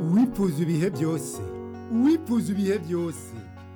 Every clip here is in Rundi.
uwipfuza ibihe byose uwipfuza ibihe byose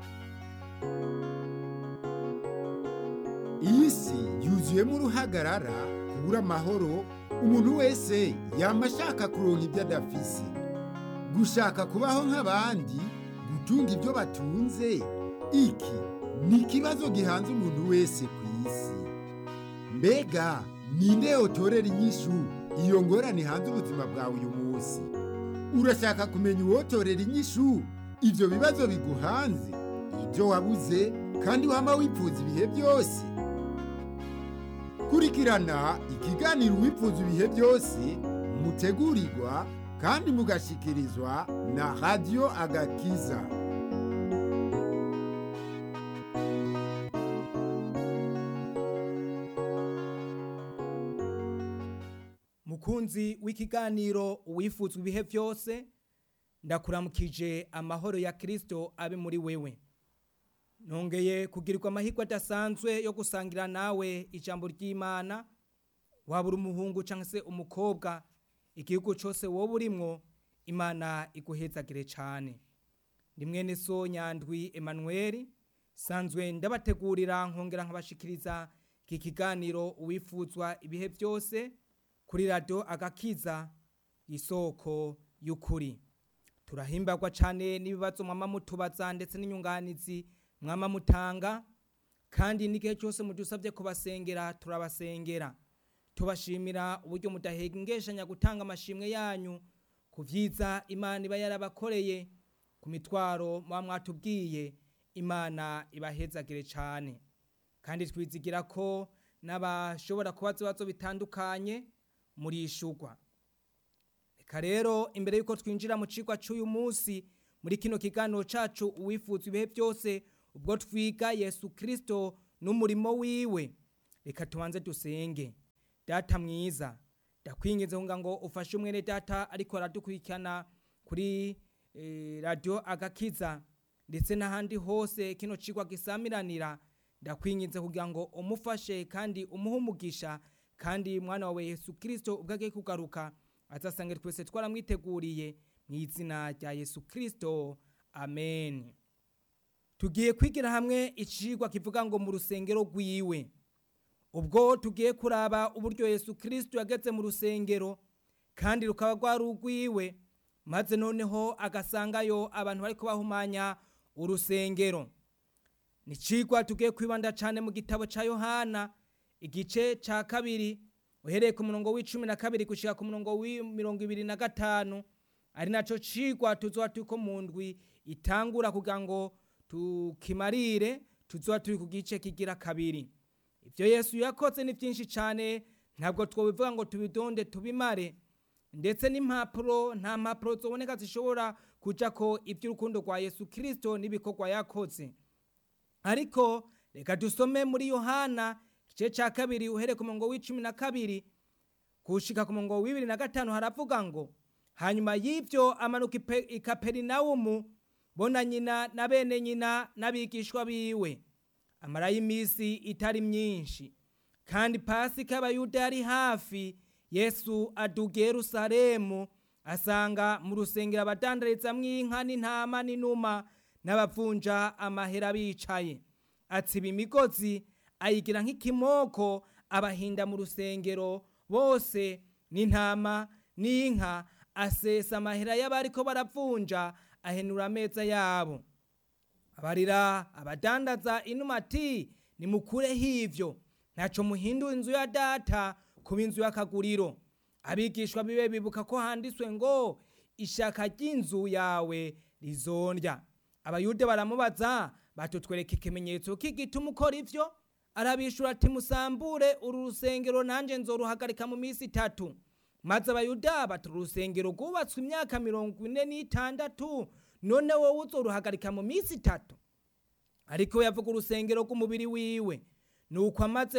iyi si yuzuyemo uruhagarara kubura amahoro umuntu wese yaba ashaka kuronka ibyo adafise gushaka kubaho nk'abandi gutunga ibyo batunze iki ni ikibazo gihanze umuntu wese ku isi mbega ninde yotorera inyishu iyo ngorane hanze ubuzima bwawe uyu munsi urashaka kumenya uwotorera inyishu ibyo bibazo biguhanze ibyo wabuze kandi wama wipfuza ibihe byose kurikirana ikiganiro uwipfuza ibihe byose mutegurirwa kandi mugashikirizwa na radiyo agakiza mukunzi w'ikiganiro uwifuzwa ibihe byose ndakuramukije amahoro ya kirisito abe muri wewe nongeye kugirirwa amahirwe adasanzwe yo gusangira nawe ijambo ry'imana waba uri umuhungu cyangwa se umukobwa igihugu cyose wowe urimwo imana iguhezagire cyane ni mwene so nyandwi Emmanuel sanzwe ndabategurira nkongera nkabashikiriza iki kiganiro uwifuzwa ibihe byose kuri radiyo agakiza isoko y'ukuri turahimbagwa cyane n'ibibazo mwama mutubaza ndetse n'inyunganizi mwama mutanga kandi n'igihe cyose mudusabye kubasengera turabasengera tubashimira uburyo mudahengeshanya gutanga amashimwe yanyu ku byiza imana iba yarabakoreye ku mitwaro muba mwatubwiye imana ibahezagire cyane kandi twizigira ko n'abashobora kubaza ibibazo bitandukanye murishugwa reka rero imbere y'uko twinjira mu cigwa cy'uyu munsi muri kino kiganiro cacu uwifuza ibihe byose ubwo twiga yesu kirisito n'umurimo wiwe reka tubanze dusenge data mwiza ndakwinginze kugira ngo ufashe umwene data ariko aradukurikirana kuri eh, radiyo agakiza ndetse n'ahandi hose kino cigwa gisamiranira ndakwinginze kugira ngo umufashe kandi umuhe umugisha kandi mwana wawe yesu kirisito ubwo agiye kugaruka azasange twese twaramwiteguriye mu izina rya yesu kirisito amen tugiye kwigira hamwe icigwa kivuga ngo mu rusengero rwiwe ubwo tugiye kuraba uburyo yesu kirisito yageze mu rusengero kandi rukaba rwari urwiwe maze noneho agasangayo abantu bari kubahumanya urusengero ni icigwa tugiye kwibanda cyane mu gitabo cya yohana igice cya kabiri uhereye ku murongo w'icumi na kabiri gushyira ku murongo w'imirongo ibiri na gatanu ari nacyo cigwa tuzoba turi ko mu ndwi itangura kugira ngo tukimarire tuzoba turi ku gice kigira kabiri ibyo yesu yakoze ni byinshi cyane ntabwo twabivuga ngo tubidonde tubimare ndetse n'impapuro nta mpapuro ziboneka zishobora kujya ko iby'urukundo rwa yesu kirisito n'ibikorwa yakoze ariko reka dusome muri yohana igice cya kabiri uhereye ku murongo w'icumi na kabiri gushika ku murongo w'ibiri na gatanu haravuga ngo hanyuma y'ibyo amanuka i kaperinawumu bona nyina na bene nyina n'abigishwa biwe amarayo iminsi itari myinshi kandi pasika y'abayuda yari hafi yesu aduga yerusalemu asanga mu rusengero abadandarizamwo inka n'intama n'inuma n'abavunja amahera bicaye atsiba imigozi ayigira nk'ikimoko abahinda mu rusengero bose n'intama n'inka asesa amahera y'abariko baravunja ahenura ameza yabo abarira abadandaza inuma ati nimukureho ivyo ntaco muhindura inzu ya data kuba inzu y'akaguriro abigishwa bibe bibuka ko handitswe ngo ishaka ry'inzu yawe rizondya abayude baramubaza batutwereka ikimenyetso k'igituma ukora ivyo arabishura ati musambure uru rusengero nanjye nzoruhagarika mu minsi itatu maze abayuda bati urusengero rwubatswe imyaka mirongo ine n'itandatu none wowe uzoruhagarika mu minsi itatu ariko yavuga urusengero rw'umubiri wiwe ni uko amaze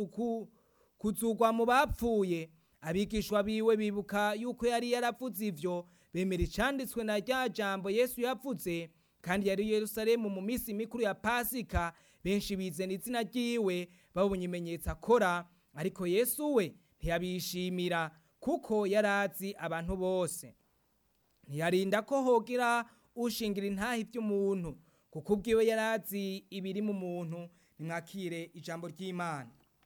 kuzugwa mu bapfuye abigishwa biwe bibuka yuko yari yaravuze ivyo bemera icanditswe na rya jambo yesu yavuze kandi yari yerusalemu mu minsi mikuru ya pasika benshi bizana izina ryiwe babonye ibimenyetso akora ariko yesu we ntiyabishimira kuko yari azi abantu bose ntiyarinda ko hogira ushingira intahe iby'umuntu kuko ubwiwe yari azi ibiri mu muntu nimwakire ijambo ry'imana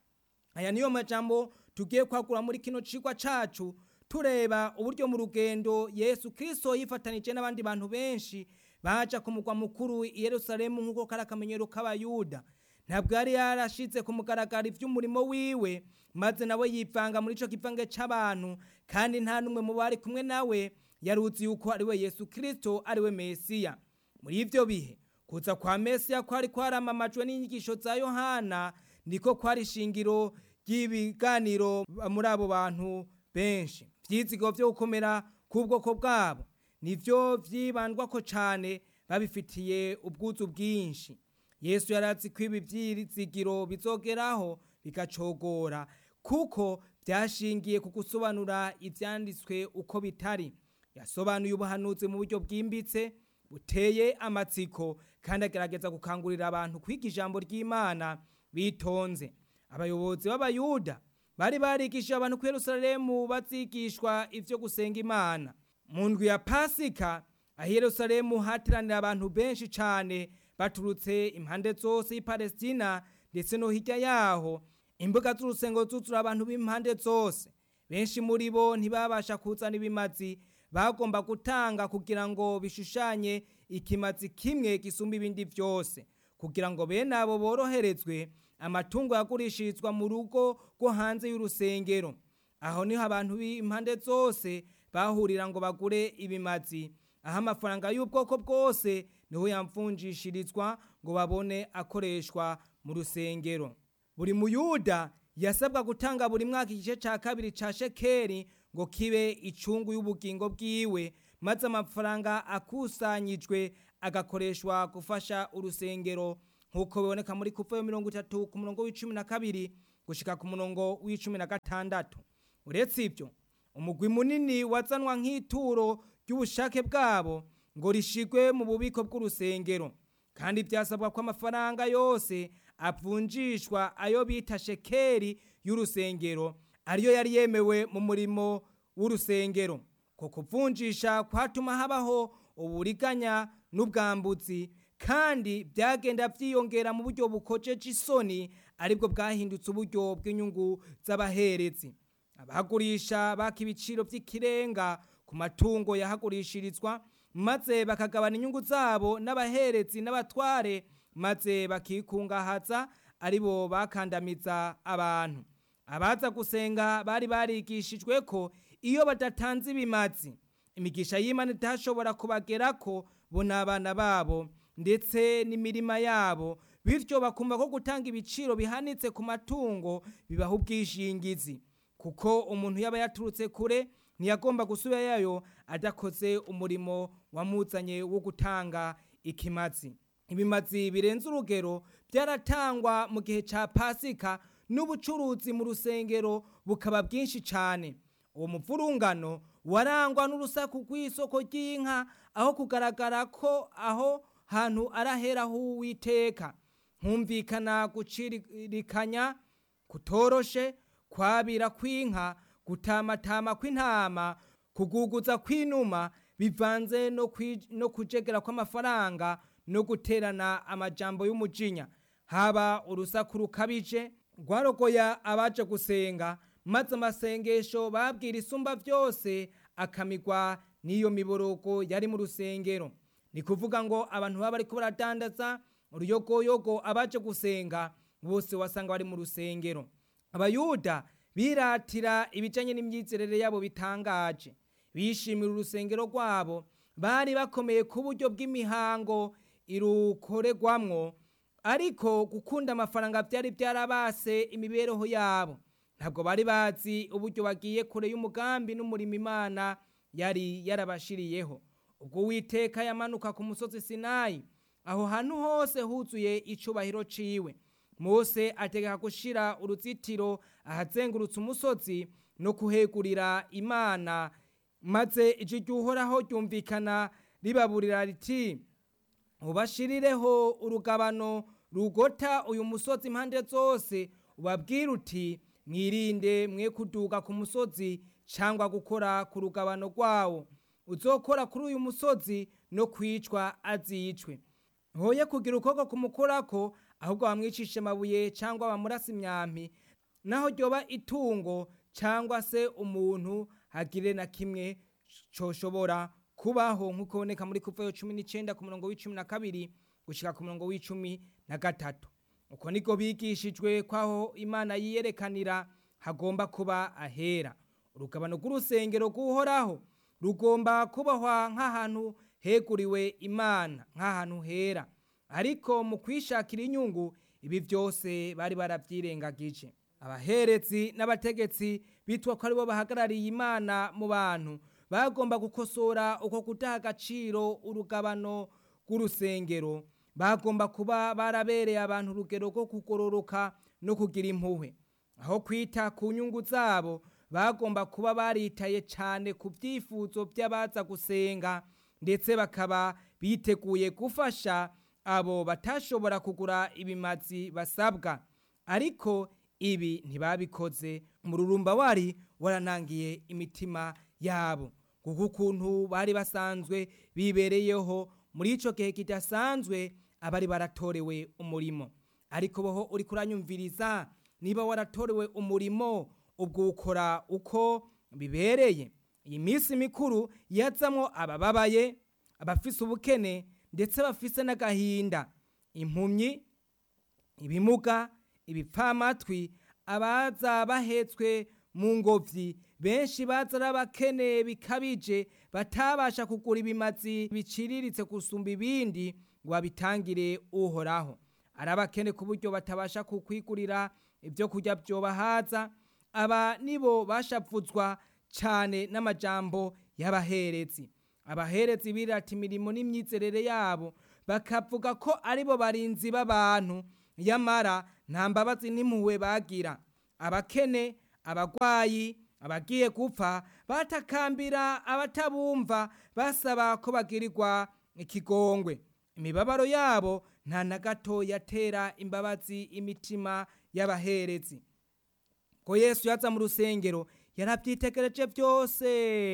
aya niyo majambo tugiye kwagura muri kino cigwa cacu tureba uburyo mu rugendo yesu kirisito yifatanije n'abandi bantu benshi baja ku mugwa mukuru i yerusalemu nk'uko kari akamenyero k'abayuda ntabwo yari yarashize ku mugaragaro iby'umurimo wiwe maze nawe yivanga muri ico kivange c'abantu kandi nta n'umwe mu bari kumwe nawe yaruzi yuko ari we yesu kirisito ari we mesiya muri ivyo bihe kuza kwa mesiya kwari kwaramamajwe n'inyigisho za yohana niko kwari ishingiro ry'ibiganiro muri abo bantu benshi vyizigo vyo gukomera k'ubwoko bwabo nivyo vyibandwako cane babifitiye ubwuzu bwinshi yesu yarazi ko ibi vyizigiro bizogeraho bigacogora kuko vyashingiye ku gusobanura ivyanditswe uko bitari yasobanuye ubuhanuzi mu buryo bwimbitse buteye amatsiko kandi agerageza gukangurira abantu kwiga ijambo ry'imana bitonze abayobozi b'abayuda bari barigishije abantu ku yerusalemu bazigishwa ivyo gusenga imana mu ndwi ya pasika aho yerusalemu hateranira abantu benshi cane baturutse impande zose y'ipalestina ndetse no hirya yaho imbuga z'urusengo zuzura abantu b'impande zose benshi muri bo ntibabasha kuzana ibimazi bagomba gutanga kugira ngo bishushanye ikimazi kimwe gisumba ibindi byose kugira ngo bene abo boroherezwe amatungo yagurishirizwa mu rugo rwo hanze y'urusengero aho niho abantu b'impande zose bahurira ngo bagure ibimazi aho amafaranga y'ubwoko bwose niho yamvunjishirizwa ngo babone akoreshwa mu rusengero buri muyuda yasabwa gutanga buri mwaka igice cya kabiri cya shekeri ngo kibe icungu y'ubugingo bwiwe maze amafaranga akusanyijwe agakoreshwa gufasha urusengero nk'uko biboneka muri kuva mirongo itatu ku murongo w'icumi na kabiri gushika ku murongo w'icumi na gatandatu uretse ibyo umugwi munini wazanwa nk'ituro ry'ubushake bwabo ngo rishigwe mu bubiko bw'urusengero kandi byasabwa ko amafaranga yose avunjishwa ayo bita shekeri y'urusengero ariyo yari yemewe mu murimo w'urusengero ko kuvunjisha kwatuma habaho uburiganya n'ubwambutsi kandi byagenda byiyongera mu buryo bukojeje isoni aribwo bwahindutse uburyo bw'inyungu z'abaherezi abagurisha baka ibiciro by'ikirenga ku matungo yahagurishirizwa maze bakagabana inyungu zabo n'abaherezi n'abatware maze bakikungahaza aribo bakandamiza abantu abaza gusenga bari barigishijwe ko iyo badatanze ibimazi imigisha y'imana itashobora kubagerako bo n'abana babo ndetse n'imirima yabo bityo bakumva ko gutanga ibiciro bihanitse ku matungo bibaha ubwishingizi kuko umuntu yaba yaturutse kure ntiyagomba gusubirayo adakoze umurimo wamuzanye wo gutanga ikimazi ibimazi birenze urugero byaratangwa mu gihe cya pasika n'ubucuruzi mu rusengero bukaba bwinshi cyane uwo muvurungano warangwa n'urusaku rw'isoko ry'inka aho kugaragara ko aho hantu araheraho uwiteka humvikana gucirikanya kutoroshe kwabira kw'inka gutamatama kw'intama kuguguza kw'inuma bivanze no kujegera kw'amafaranga no guterana amajambo y'umujinya haba urusaku rukabije rwarogoya abaje gusenga maze amasengesho babwira isumba byose akamigwa n'iyo miborogo yari mu rusengero ni kuvuga ngo abantu baba bariko baradandaza uruyogoyogo abaje gusenga bose wasanga bari mu rusengero abayuda biratira ibijanye n'imyizerere yabo bitangaje bishimira urusengero rwabo bari bakomeye ku buryo bw'imihango irukoregwamwo ariko gukunda amafaranga byari byarabase imibereho yabo ntabwo bari bazi uburyo bagiye kure y'umugambi n'umurimo imana yari yarabashiriyeho ubwo uwiteka yamanuka ku musozi sinayi aho hantu hose huzuye icubahiro ciwe mose ategeka gushira uruzitiro ahazengurutse umusozi no kuhegurira imana maze ijwi ry'uhoraho ryumvikana ribaburira riti ubashirireho urugabano rugota uyu musozi impande zose ubabwire uti mwirinde mwe kuduga ku musozi cyangwa gukora ku rugabano rwawo uzokora kuri uyu musozi no kwicwa azicwe ntoye kugira ukuboko kumukorako ahubwo bamwicishe amabuye cyangwa bamurasa imyampi naho ryoba itungo cyangwa se umuntu hagire na kimwe coshobora kubaho nk'uko boneka muri kuvayo cumi n'icyenda ku murongo w'icumi na kabiri gushyira ku murongo w'icumi na gatatu uko niko bigishijwe kwaho imana yiyerekanira hagomba kuba ahera urugabano rw'urusengero rw'uhoraho rugomba kubahwa nk'ahantu heguriwe imana nk'ahantu hera ariko mu kwishakira inyungu ibi byose bari barabyirengagije abaherezi n'abategetsi bitwa ko aribo bahagarariye imana mu bantu bagomba gukosora uko kudaha agaciro urugabano rw'urusengero bagomba kuba barabereye abantu urugero rwo kugororoka no kugira impuhwe aho kwita ku nyungu zabo bagomba kuba baritaye cyane ku byifuzo by'abaza gusenga ndetse bakaba biteguye gufasha abo batashobora kugura ibimazi basabwa ariko ibi ntibabikoze umururumba wari waranangiye imitima yabo kuko ukuntu bari basanzwe bibereyeho muri icyo gihe kidasanzwe abari baratorewe umurimo ariko boho uri kuranyumviriza niba waratorewe umurimo ubwo ukora uko bibereye iyi minsi mikuru yazamo abababaye abafise ubukene ndetse bafise n'agahinda impumyi ibimuga ibipfamatwi abaza bahetswe mu ngobyi benshi baza ari abakene bikabije batabasha kugura ibimazi biciriritse gusumba ibindi ngo babitangire uhoraho ari abakene ku buryo batabasha kukwigurira ibyo kurya byobahaza aba nibo bashavuzwa cyane n'amajambo y'abaherezi abaherezi birata imirimo n'imyizerere yabo bakavuga ko aribo barinzi b'abantu yamara nta mbabazi n'impuhwe bagira abakene abagwayi abagiye gupfa batakambira abatabumva basaba ko bagirirwa ikigongwe imibabaro yabo nta na gato yatera imbabazi imitima y'abaherezi ko yesu yaza mu rusengero yarabyitegereje byose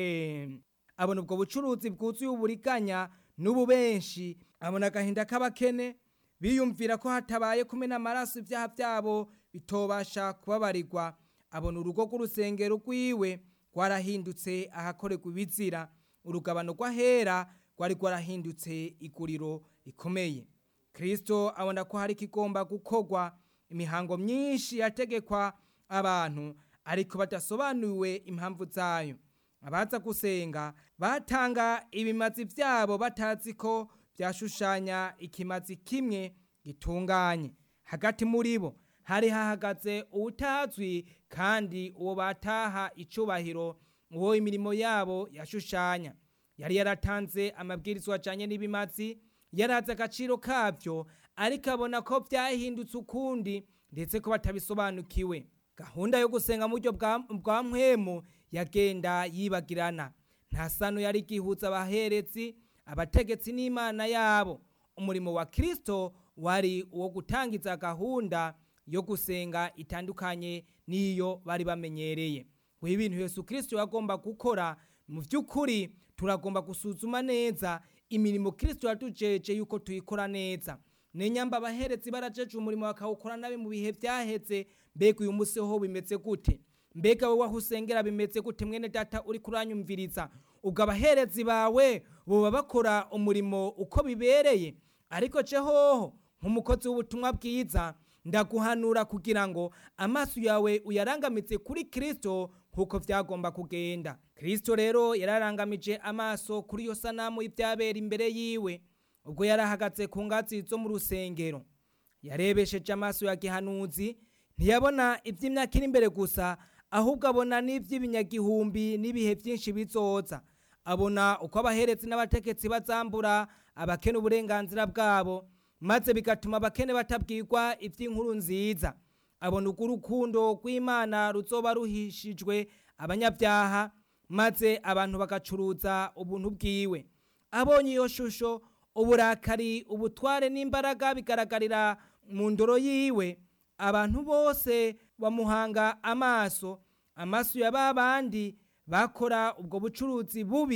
abona ubwo bucuruzi bwuzuye uburiganya n'ububenshi abona agahinda k'abakene biyumvira ko hatabaye kumena amaraso ibyaha byabo bitobasha kubabarirwa abona urugo rw'urusengero rwiwe rwarahindutse ahakorerwa ibizira urugabano rw'ahera rwari rwarahindutse iguriro rikomeye kirisito abona ko hari ikigomba gukorwa imihango myinshi yategekwa abantu ariko badasobanuriwe impamvu zayo abaza gusenga batanga ibimazi byabo batazi ko byashushanya ikimazi kimwe gitunganye hagati muri bo hari hahagaze uwutazwi kandi uwo bataha icubahiro uwo imirimo yabo yashushanya yari yaratanze amabwirizwa ajyanye n'ibimazi yarazi agaciro kabyo ariko abona ko byahindutse ukundi ndetse ko batabisobanukiwe gahunda yo gusenga mu buryo bwa mpwemu yagenda yibagirana nta sano yari igihuza abaherezi abategetsi n'imana yabo umurimo wa kirisito wari uwo gutangiza gahunda yo gusenga itandukanye n'iyo bari bamenyereye ngo ibintu Yesu kirisito yagomba gukora mu by'ukuri turagomba gusuzuma neza imirimo kirisito yatujeje yuko tuyikora neza nenyamba abaherezi barajeje umurimo bakawukora nabi mu bihe byaheze mbega uyu munsi ho bimeze gute mbega wowe aho usengera bimeze gute mwene data uri kuranyumviriza ubwo abaherezi bawe boba bakora umurimo uko bibereye ariko hoho nk'umukozi w'ubutumwa bwiza ndaguhanura kugira ngo amaso yawe uyarangamitse kuri kirisito nk'uko byagomba kugenda kirisito rero yararangamije amaso kuri iyo sanamu y'ibyabera imbere yiwe ubwo yarahagaze ku ngazi zo mu rusengero yarebesheje amaso ya gihanuzi ntiyabona iby'imyaka iri imbere gusa ahubwo abona n'iby'ibinyagihumbi n'ibihe byinshi bizoza abona uko abaherezi n'abategetsi bazambura abakene uburenganzira bwabo maze bigatuma abakene batabwirwa iby'inkuru nziza abona uko urukundo rw'imana ruzoba ruhishijwe abanyabyaha maze abantu bagacuruza ubuntu bwiwe abonye iyo shusho uburakari ubutware n'imbaraga bigaragarira mu ndoro yiwe abantu bose bamuhanga amaso amaso ya ba bandi bakora ubwo bucuruzi bubi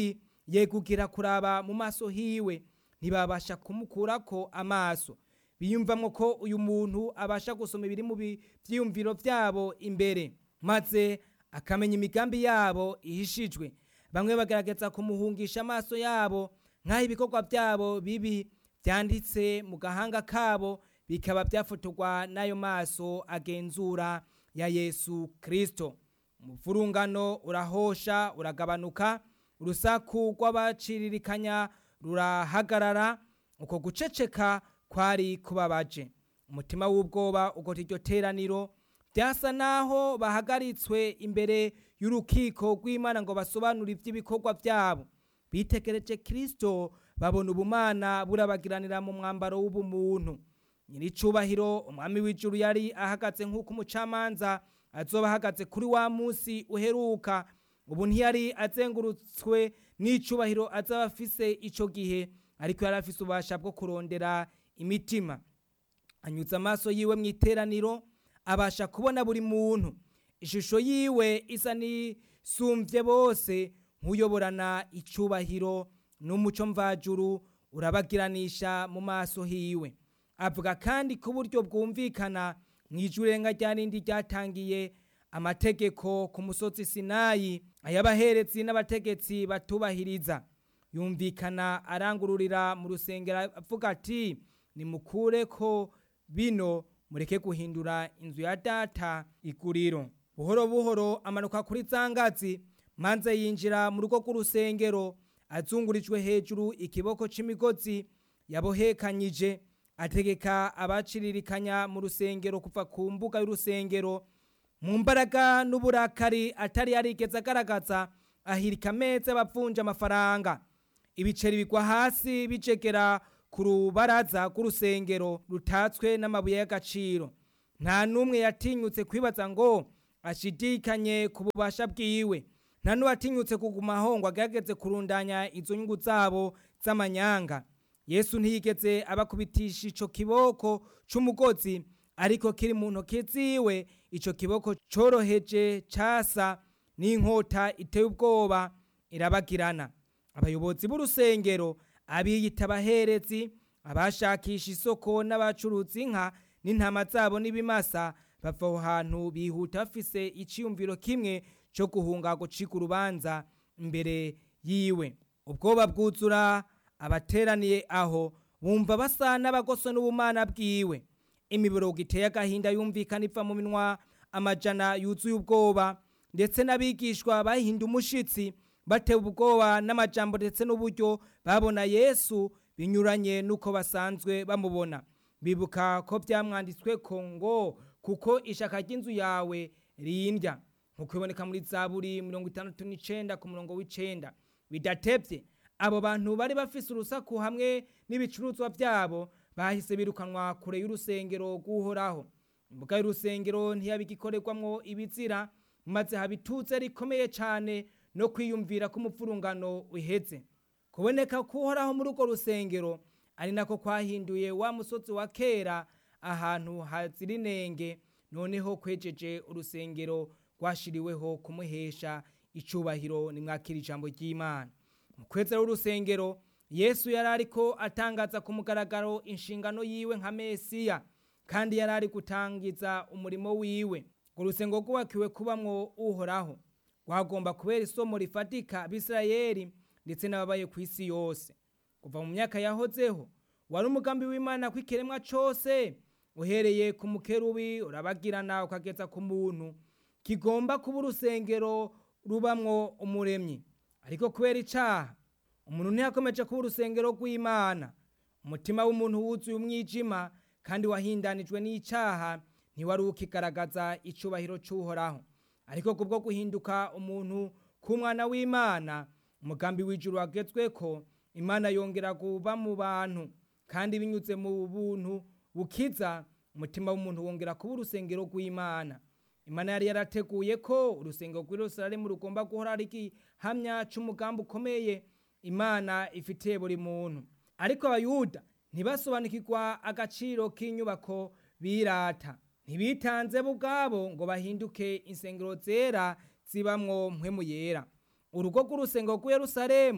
yegugira kuraba mu maso hiwe ntibabasha kumukurako amaso biyumvamo ko uyu muntu abasha gusoma ibiri mu byiyumviro byabo imbere maze akamenya imigambi yabo ihishijwe bamwe bagaragaza kumuhungisha amaso yabo nk'aho ibikorwa byabo bibi byanditse mu gahanga kabo bikaba byafotorwa n'ayo maso agenzura ya yesu kirisito umuvurungano urahosha uragabanuka urusaku rw'abaciririkanya rurahagarara uko guceceka kwari kubabaje umutima w'ubwoba ugota iryo teraniro byasa naho bahagaritswe imbere y'urukiko rw'imana ngo basobanure iby'ibikorwa byabo bitegereje kirisito babona ubumana burabagiranira mu mwambaro w'ubumuntu nyiricubahiro umwami w'ijuru yari ahagaze nk'uko umucamanza azoba ahagaze kuri wa munsi uheruka ubu ntiyari azengurutswe n'icubahiro azaba afise icyo gihe ariko yari afise ububasha bwo kurondera imitima anyuze amaso yiwe mu iteraniro abasha kubona buri muntu ishusho yiwe isa n'isumbye bose nk'uyoborana icyubahiro n'umuco mvajuru urabagiranisha mu maso hiwe avuga kandi ku buryo bwumvikana mu ijurenga rya rindi ryatangiye amategeko ku musozi sinayi ay'abaherezi n'abategetsi batubahiriza yumvikana arangururira mu rusengero avuga ati nimukure ko bino mureke guhindura inzu ya data iguriro buhoro buhoro amanuka kuri za ngazi manze yinjira mu rugo rw'urusengero azungurijwe hejuru ikiboko c'imigozi yabohekanyije ategeka abaciririkanya mu rusengero kuva ku mbuga y'urusengero mu mbaraga n'uburakari atari yarigeze agaragaza ahirika ameza bavunja amafaranga ibiceri bigwa hasi bicegera ku rubaraza rw'urusengero rutatswe n'amabuye y'agaciro nta n'umwe yatinyutse kwibaza ngo ashidikanye ku bubasha bwiwe nta n'uwatinyutse kuguma aho ngo agerageze kurundanya izo nyungu zabo z'amanyanga yesu ntiyigeze abakubitisha ico kiboko c'umugozi ariko kiri mu ntoki ziwe ico kiboko coroheje casa n'inkota iteye ubwoba irabagirana abayobozi b'urusengero abiyita abaherezi abashakisha isoko n'abacuruza inka n'intama zabo n'ibimasa bava aho hantu bihuta bafise iciyumviro kimwe cyo guhunga gucika urubanza imbere yiwe ubwoba bwuzura abateraniye aho bumva basa n'abagoso n'ubumana bwiwe imiborogo iteye agahinda yumvikana iva mu minwa amajana yuzuye ubwoba ndetse n'abigishwa bahinda umushitsi batewe ubwoba n'amajambo ndetse n'uburyo babona yesu binyuranye n'uko basanzwe bamubona bibuka ko byamwanditswe ko ngo kuko ishaka ry'inzu yawe rindya nk'uko biboneka muri zaburi mirongo itandatu n'icenda ku murongo w'icenda bidatevye abo bantu bari bafise urusaku hamwe n'ibicuruzwa byabo bahise birukanwa kure y'urusengero rw'uhoraho imbuga y'urusengero ntiyabigikorerwamwo ibizira maze haba ituze rikomeye cyane no kwiyumvira ko umupfurungano uheze kuboneka k'uhoraho muri urwo rusengero ari nako kwahinduye wa musozi wa kera ahantu hazira inenge noneho kwejeje urusengero rwashiriweho kumuhesha icubahiro nimwakira ijambo ry'imana mu kwezera w'urusengero yesu yari ariko atangaza ku mugaragaro inshingano yiwe nka mesiya kandi yari ari gutangiza umurimo wiwe ngo urusengero rwubakiwe kubamwo uhoraho rwagomba kubera isomo rifatika abisirayeli ndetse n'ababaye ku isi yose kuva mu myaka yahozeho wari umugambi w'imana ko ikiremwa cyose uhereye ku mukerubi urabagirana ukageza ku muntu kigomba kuba urusengero rubamwo umuremyi ariko kubera icaha umuntu ntiyakomeje kuba urusengero rw'imana umutima w'umuntu wuzuye umwijima kandi wahindanijwe n'icaha ntiwari ukigaragaza icubahiro c'uhoraho ariko kubwo guhinduka umuntu k'umwana w'imana umugambi w'ijuru wagezweko imana yongera kuba mu bantu kandi binyuze mu buntu bukiza umutima w'umuntu wongera kuba urusengero rw'imana imana yari yarateguye ko urusengero rw'irusaremu rugomba guhora ari igihamya c'umugambi ukomeye imana ifitiye buri muntu ariko abayuda ntibasobanukirwa agaciro k'inyubako birata ntibitanze bo ubwabo ngo bahinduke insengero zera zibamwo mpwemu yera urugo rw'urusengero rw'Yerusalemu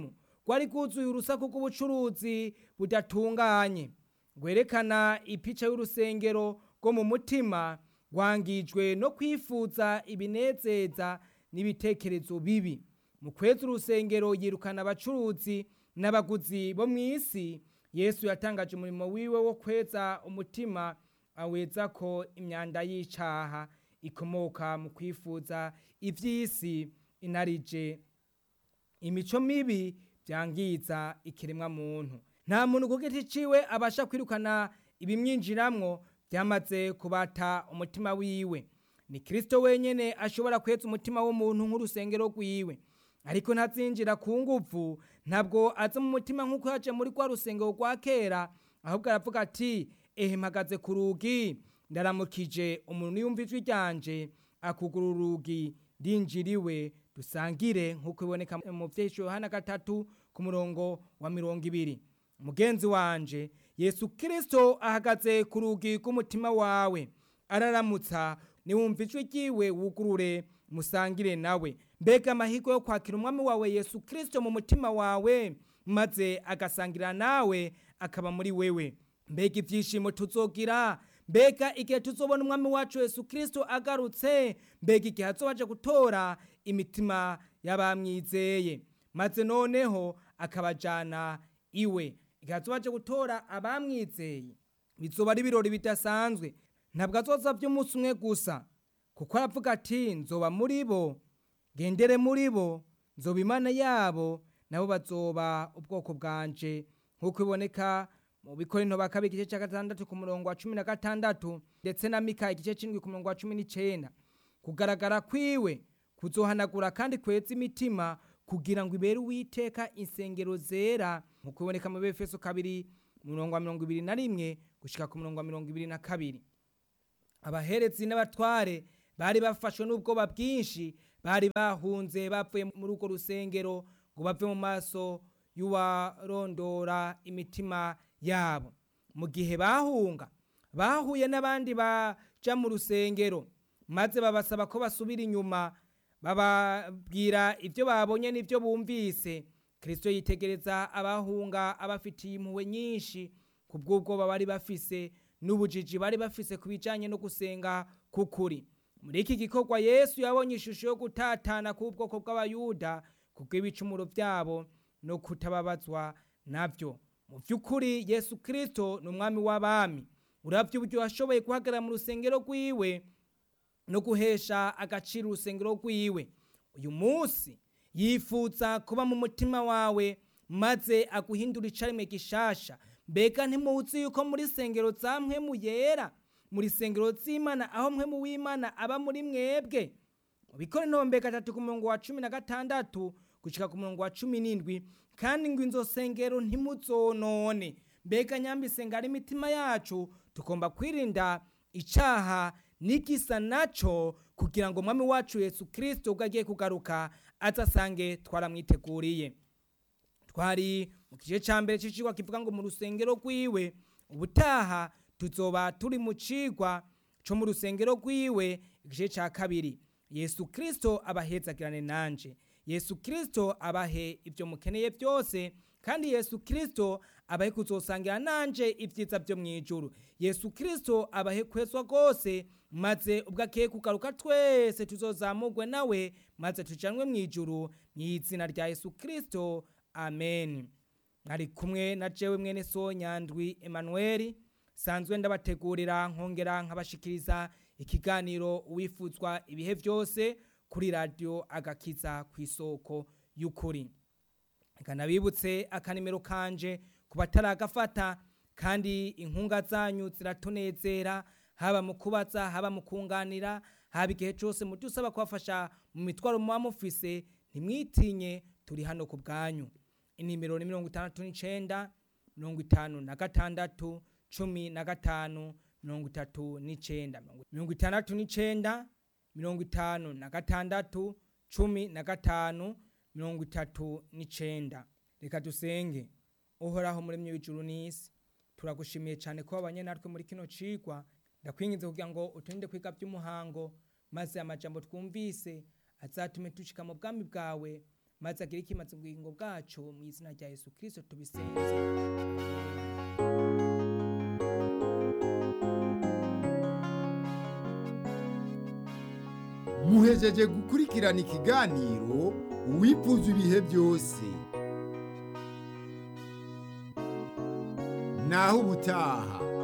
rwari rwuzuye urusaku rw'ubucuruzi budatunganye rwerekana ipica y'urusengero rwo mu mutima rwangijwe no kwifuza ibinezeza n'ibitekerezo bibi mu kwezi urusengero yirukana abacuruzi n'abaguzi bo mu isi yesu yatangaje umurimo wiwe wo kweza umutima aweza ko imyanda y'icaha ikomoka mu kwifuza iby'isi inarije imico mibi byangiza ikiremwa muntu nta muntu ku giti ciwe abasha kwirukana ibimwinjiramwo byamaze kubata umutima wiwe ni kirisito wenyine ashobora kweza umutima w'umuntu nk'urusengero rwiwe ariko ntazinjira ku nguvu ntabwo aza mu mutima nk'uko yaje muri rwa rusengero rwa kera ahubwo aravuga ati ehe mpagaze ku rugi ndaramukije umuntu yumva ijwi ryanje akugura urugi ndinjiriwe dusangire nk'uko iboneka mu byesho yohana gatatu ku murongo wa mirongo ibiri mugenzi wanje yesu kirisito ahagaze ku rugi rw'umutima wawe araramutsa niwumva ijwi ryiwe wugurure musangire nawe mbega amahirwe yo kwakira umwami wawe yesu kirisito mu mutima wawe maze agasangira nawe akaba muri wewe mbega ibyishimo tuzogira mbega igihe tuzobona umwami wacu yesu kirisito agarutse mbega igihe azobaje gutora imitima y'abamwizeye maze noneho akabajyana iwe igihe azobaje gutora abamwizeye bizoba ari ibirori bidasanzwe ntabwo azoza by'umunsi umwe gusa kuko aravuga ati nzoba muri bo gendere muri bo nzoba imana yabo nabo bazoba ubwoko bwanje nk'uko iboneka mu bikorinto ba kabiri igice cya gatandatu ku murongo wa cumi na gatandatu ndetse na mika igice cy'indwi ku murongo wa cumi n'icyenda kugaragara kwiwe kuzohanagura kandi kweza imitima kugira ngo ibere uwiteka insengero zera nk'uko iboneka mu befeso kabiri murongo wa mirongo ibiri na rimwe gushyika ku murongo wa mirongo ibiri na kabiri abaherezi n'abatware bari bafashwe n'ubwoba bwinshi bari bahunze bavuye muri urwo rusengero ngo bave mu maso y'uwarondora imitima yabo mu gihe bahunga bahuye n'abandi baja mu rusengero maze babasaba ko basubira inyuma bababwira ibyo babonye n'ibyo bumvise kirisito yitegereza abahunga abafitiye impuhwe nyinshi ku bw'ubwoba bari bafise n'ubujiji bari bafise ku bijyanye no gusenga k'ukuri muri iki gikorwa yesu yabonye ishusho yo gutatana k'ubwoko bw'abayuda ku bw'ibicumuro byabo no kutababazwa nabyo mu by'ukuri yesu kirisito ni umwami w'abami urabya uburyo washoboye guhagarara mu rusengero rw'iwe no guhesha agaciro urusengero rw'iwe uyu munsi yifuza kuba mu mutima wawe maze aguhindura icarimwe gishasha mbega ntimuzi yuko muri sengero za mpwemu yera muri sengero z'imana aho mpwemu w'imana aba muri mwebwe mu bikora intombe gatatu ku murongo wa cumi na gatandatu gushika ku murongo wa cumi n'indwi kandi ngo inzo sengero ntimuzonone mbega nyambisenga ari imitima yacu tugomba kwirinda icaha n'igisa naco kugira ngo umwami wacu yesu kirisito ubwo agiye kugaruka azasange twaramwiteguriye twari mu gice cya mbere cy'icigwa kivuga ngo mu rusengero rwiwe ubutaha tuzoba turi mu cigwa co mu rusengero rwiwe igice cya kabiri yesu kirisito abahezagirane nanje yesu kirisito abahe ibyo mukeneye byose kandi yesu kirisito abahe kuzosangira nanje ibyiza byo mu ijuru yesu kirisito abahe kwezwa rwose maze ubwo agiye kugaruka twese tuzozamurwe nawe maze tujanwe mu ijuru mu izina rya yesu kirisito amen mwari kumwe na jewe mwene so nyandwi emanuweli sanzwe ndabategurira nkongera nkabashikiriza ikiganiro uwifuzwa ibihe byose kuri radiyo agakiza ku isoko y'ukuri kanabibutse akanimero kanje ku bataragafata kandi inkunga zanyu ziratunezera haba mu kubaza haba mu kunganira haba igihe cyose mudusaba kubafasha mu mitwaro muba mufise ntimwitinye turi hano ku bwanyu inimero ni mirongo itandatu n'icenda mirongo itanu na gatandatu cumi na gatanu mirongo itatu n'icenda mirongo itandatu n'icenda mirongo itanu na gatandatu cumi na gatanu mirongo itatu n'icenda reka dusenge uhoraho muremyi w'ijuru n'isi turagushimiye cyane ko wabanye natwe muri kino cigwa ndakwinginze kugira ngo uturinde kwiga by'umuhango maze amajambo twumvise azatume dushika mu bwami bwawe maze agire ikimaze ubugingo bwacu mu izina rya yesu kirisito tubisenze muhejeje gukurikirana ikiganiro uwifuza ibihe byose naho ubutaha